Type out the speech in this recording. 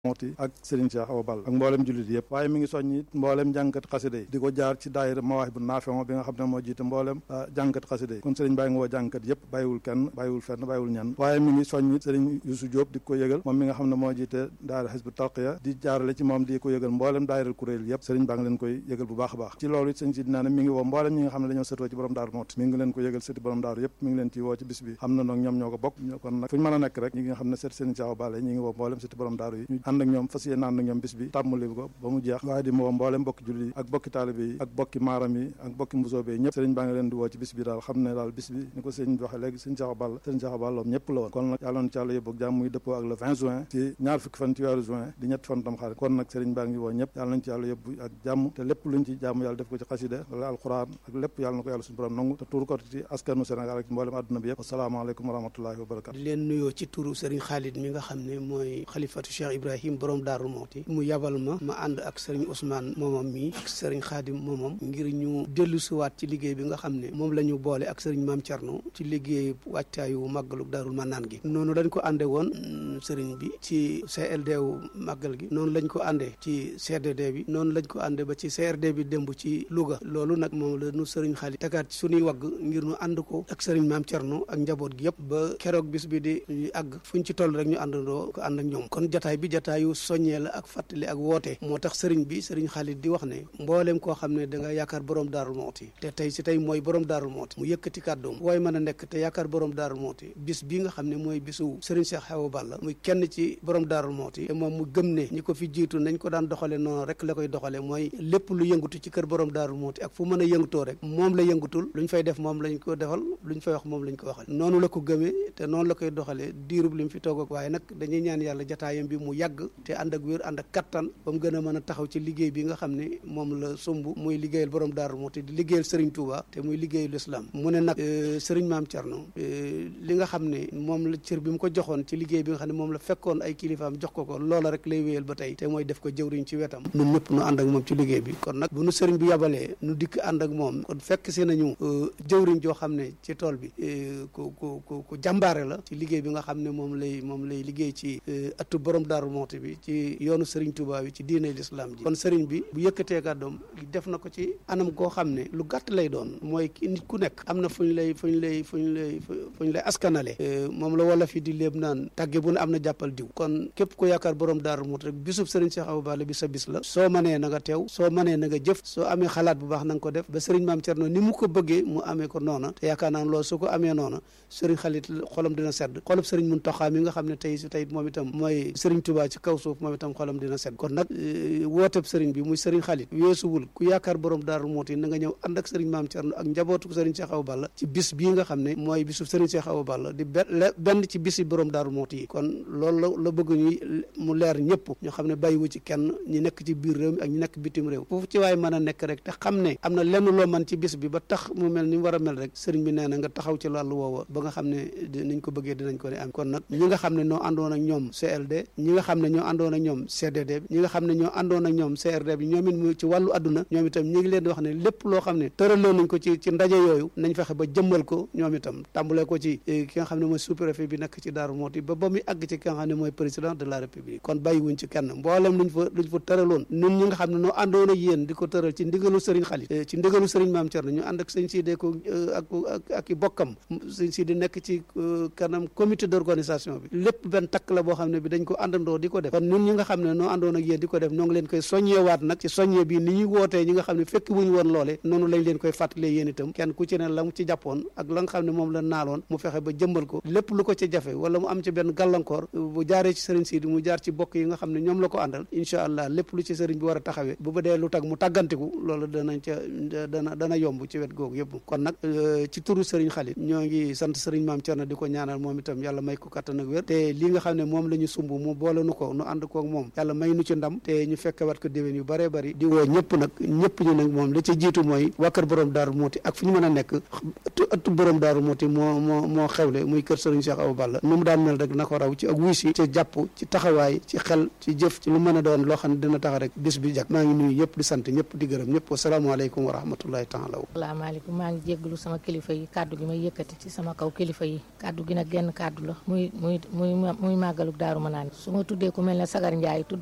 mooti ak Serigne Cheikh Awa Balla ak mboolem jullit yëpp waaye mi ngi soññi mboolem jàngkat xasida yi di ko jaar ci daayira Mawaahibu Naafi'u bi nga xam ne moo jiite mboolem jàngkat xasida yi kon Serigne baa ngi woo jàngkat yëpp bàyyiwul kenn bàyyiwul fenn bàyyiwul ñenn waaye mi ngi soññi Serigne Youssou Diop di ko yëgal moom mi nga xam ne moo jiite daayira Hizbu Tarqiya di jaarale ci moom di ko yëgal mboolem daayira kuréel yëpp Serigne baa ngi leen koy yëgal bu baax a baax ci loolu it sëñ si dinaa ne mi ngi woo mboolem ñi nga xam ne dañoo sëtoo ci borom daaru mooti mi ngi leen ko yëgal sëti borom daaru yëpp mi ngi leen ci woo ci bis bi xam na noog ñoom ñoo ko bokk kon nag fu ñu mën a nekk rek ñi nga xam ne sët Serigne Cheikh Awa Balla ñi ngi woo mboolem sëti borom daaru yi ñu ànd ak ñoom fas yéene ànd ak ñoom bis bi tàmmali ko ba mu jeex waaye di woo mboolem bokki julli yi ak bokki taalibe yi ak bokki maaram yi ak bokki mbusoobe yi ñëpp sëriñ baa ngi leen di woo ci bis bi daal xam ne daal bis bi ni ko sëriñ bi waxee léegi sëriñ Cheikh Awa Balla sëriñ Cheikh Awa Balla ñëpp la woon kon nag yàlla na ci yàlla yóbbu ak jàmm muy dëppoo ak le 20 juin ci ñaar fukki fan ci weeru juin di ñetti fan tam xarit kon nag sëriñ baa ngi woo ñëpp yàlla nañ ci yàlla yóbbu ak jàmm te lépp luñ ci jàmm yàlla def ko ci xasida wala alquran ak lépp yàlla na ko yàlla suñu borom nangu te tuur ko ci askanu Sénégal ak mboolem àdduna bi yëpp asalaamaaleykum wa rahmatullahi wa barakatu di leen nuyoo ci turu sëriñ Khalid mi nga xam ne mooy xalifatu Cheikh Ibrahim borom Daaru Mooti mu yabal ma ma ànd ak sëriñ Ousmane moomam mi ak sëriñ Khadim moomam ngir ñu dellu siwaat ci liggéey bi nga xam ne moom la ñu boole ak sëriñ Maam Thierno ci liggéey wàccaayu màggalu Daarul Manaan gi noonu lañ ko ànde woon sëriñ bi ci CLD wu màggal gi noonu lañ ko àndee ci CDD bi noonu lañ ko ànde ba ci CRD bi démb ci Louga loolu nag moom la nu sëriñ Khalid tegaat ci suñuy wagg ngir ñu ànd ko ak sëriñ Maam Thierno ak njaboot gi yëpp ba keroog bis bi di àgg fuñ ci toll rek ñu àndandoo ko ànd ak ñoom kon jataay bi jataayu soññee la ak fàttali ak woote moo tax sëriñ bi sëriñ Khalid di wax ne mbooleem koo xam ne da nga yaakaar borom daarul mooti te tey si tey mooy borom daarul mooti mu yëkkati kàddoom waaye mën a nekk te yaakaar borom daarul mooti bis bi nga xam ne mooy bisu sëriñ Cheikh Awa Balla muy kenn ci borom daarul mooti te moom mu gëm ne ñi ko fi jiitu nañ ko daan doxale noonu rek la koy doxale mooy lépp lu yëngatu ci kër borom daarul mooti ak fu mën a yëngutoo rek moom la yëngutul luñ fay def moom lañ ko defal luñ fay wax moom lañ ko waxal noonu la ko gëmee te noonu la koy doxalee diirub li mu fi toog ak waaye nag dañuy ñaan yàlla jataayam bi mu yàgg te ànd ak wér ànd ak kattan ba mu gën a mën a taxaw ci liggéey bi nga xam ne moom la sumb muy liggéeyal borom daaru moo te di liggéeyal Serigne Touba te muy liggéeyal islam mu ne nag Serigne Maam Thierno li nga xam ne moom la cër bi mu ko joxoon ci liggéey bi nga xam ne moom la fekkoon ay kilifaam jox ko ko loola rek lay wéyal ba tey te mooy def ko jëwriñ ci wetam ñun ñëpp nu ànd ak moom ci liggéey bi kon nag bu nu Serigne bi yabalee nu dikk ànd ak moom kon fekk si nañu jëwriñ joo xam ne ci tool bi ku ku ku ku jàmbaare la ci liggéey bi nga xam ne moom lay moom lay liggéey ci ëttu borom daaru mooti bi ci yoonu Serigne Touba bi ci diine l'islam ji kon Serigne bi bu yëkkatee kàddoom def na ko ci anam goo xam ne lu gàtt lay doon mooy nit ku nekk am na fu ñu lay fu ñu lay fu ñu lay fu ñu lay askanale moom la wala fi di léeb naan tàgge bu ne am na jàppal diw kon képp ku yaakaar borom daaru mooti rek bisub Serigne Cheikh Awa Balla bi sa bis la soo manee na nga teew soo manee na nga jëf soo amee xalaat bu baax na nga ko def ba Serigne Maam Thierno ni mu ko bëggee mu amee ko noona te yaakaar naa loolu su ko amee noona Serigne Khalid xolam dina sedd xolub Serigne Mountakha mi nga xam ne tey si tey moom itam mooy Serigne Touba ci kaw suuf moom itam xolam dina sedd kon nag wooteb Serigne bi muy Serigne Khalid weesuwul ku yaakaar borom daaru mooti na nga ñëw ànd ak Serigne Maam Thierno ak njabootu Serigne Cheikh Awa Balla ci bis bii nga xam ne mooy bisu Serigne Cheikh Awa Balla di benn ci bisi borom daaru mooti yi kon loolu la la bëgg ñuy mu leer ñëpp ñu xam ne bàyyiwu ci kenn ñi nekk ci biir réew mi ak ñi nekk bitim réew foofu ci waaye mën a nekk rek te xam ne am na lenn loo man ci bis bi ba tax mu mel ni mu war a mel rek Serigne bi nee na nga taxaw ci wàllu woowa ba nga xam ne niñ ko bëggee dinañ ko ne am kon nag ñi nga xam ne ñoo àndoon ak ñoom CLD ñi nga xam ne ñoo àndoon ak ñoom CDD bi ñi nga xam ne ñoo àndoon ak ñoom CRD bi ñoom it mu ci wàllu adduna ñoom itam ñi ngi leen di wax ne lépp loo xam ne tëraloon nañ ko ci ci ndaje yooyu nañ fexe ba jëmmal ko ñoom itam tàmbalee ko ci ki nga xam ne mooy sous-préfet bi nekk ci Daaru Mooti ba ba muy àgg ci ki nga xam ne mooy président de la république kon bàyyiwuñ ci kenn mboolem luñ fa luñ fa tëraloon ñun ñi nga xam ne noo àndoon ak yéen di ko tëral ci ndigalu Serigne Khalid ci ndigalu Serigne Maam Thierno ñu ànd ak sëñ Sidé ko ak ak ak i bokkam sëñ Sidé nekk ci kanam comité d'organisation bi lépp benn takk la boo xam ne bi dañ ko àndandoo di ko def kon ñun ñi nga xam ne noo àndoon ak yéen di ko def noo ngi leen koy soññewaat nag ci soññe bi ni ñuy wootee ñi nga xam ne fekk wuñu woon loole noonu lañ leen koy fàttalee yéen itam kenn ku ci ne la mu ci jàppoon ak la nga xam ne moom la naaloon mu fexe ba jëmbal ko lépp lu ko ci jafe wala mu am ci benn gàllankoor bu jaaree ci sëriñ Sidi mu jaar ci bokk yi nga xam ne ñoom la ko àndal incha allah lépp lu ci sëriñ bi war a taxawee bu ba dee lu tag mu tàggantiku loolu danañ ca dana dana yomb ci wet googu yëpp kon nag ci turu sëriñ Khalid ñoo ngi sant sëriñ Maam Thierno di ko ñaanal moom itam yàlla may ko kattan ak wér te li nga xam ne moom la ñu sumb mu boole nu ko nu ànd koog moom yàlla may nu ci ndam te ñu fekk wat ko déwén yu bëree bëri di woo ñëpp nag ñëpp ñu nag moom li ci jiitu mooy waa kër borom daaru mooti ak fu ñu mën a nekk ëttu ëttu borom daaru mooti moo moo moo xewle muy kër sëriñ Cheikh Awa Balla nu mu daan mel rek na ko raw ci ak wuy si ci jàpp ci taxawaay ci xel ci jëf ci lu mën a doon loo xam ne dina tax rek bis bi jag maa ngi nuyu ñëpp di sant ñëpp di gërëm ñëpp wasalaamaaleykum wa rahmatullahi taala asalaamaaleykum maa ngi jégglu sama kilifa yi kàddu gi may yëkkati ci sama kaw kilifa yi kàddu gi nag genn kàddu la muy muy muy muy màggaluk daaru ma naan su ma tuddee ku mel ne Sagar Ndiaye tudd